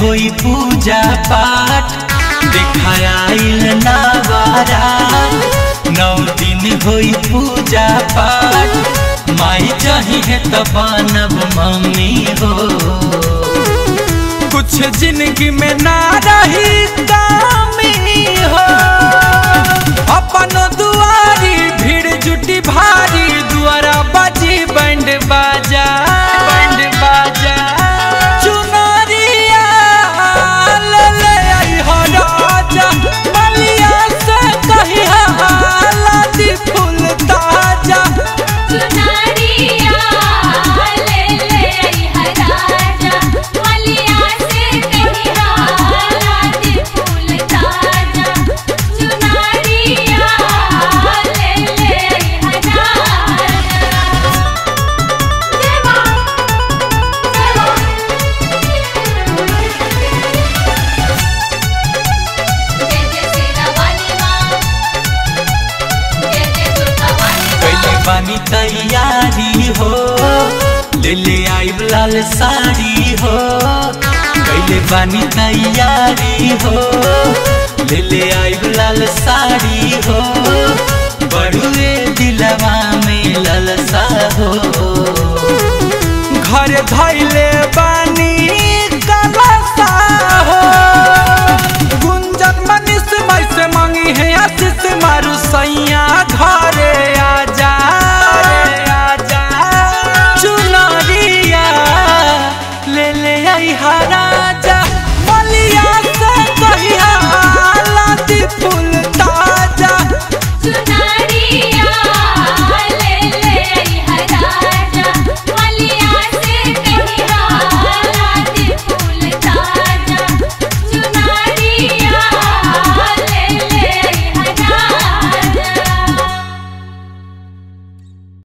होई पूजा पाठ देखाइल नवारा नौ दिन होई पूजा पाठ माई चाहिए तो बनब मम्मी हो कुछ जिंदगी में ना रही कामी हो अपन दुआरी भीड़ जुटी भारी दुआरा बाजी बैंड बाजा बैंड बाजा चुनरिया ले ले आई हो राजा बलिया से कहिया लादी फूल ताजा चुनरिया ले ले आई हराजा मलिया से कहिया लादी फूल ताजा चुनरिया ले ले आई हराजा देवा जय जय सीता वाली माँ जय जय दुर्गा वाली पहले बानी तैयारी हो ले ले आई लाल साड़ी हो पहले बानी तैयारी हो ले ले आई लाल साड़ी हो बड़ुए दिलवा में ललसा हो घर धैले बा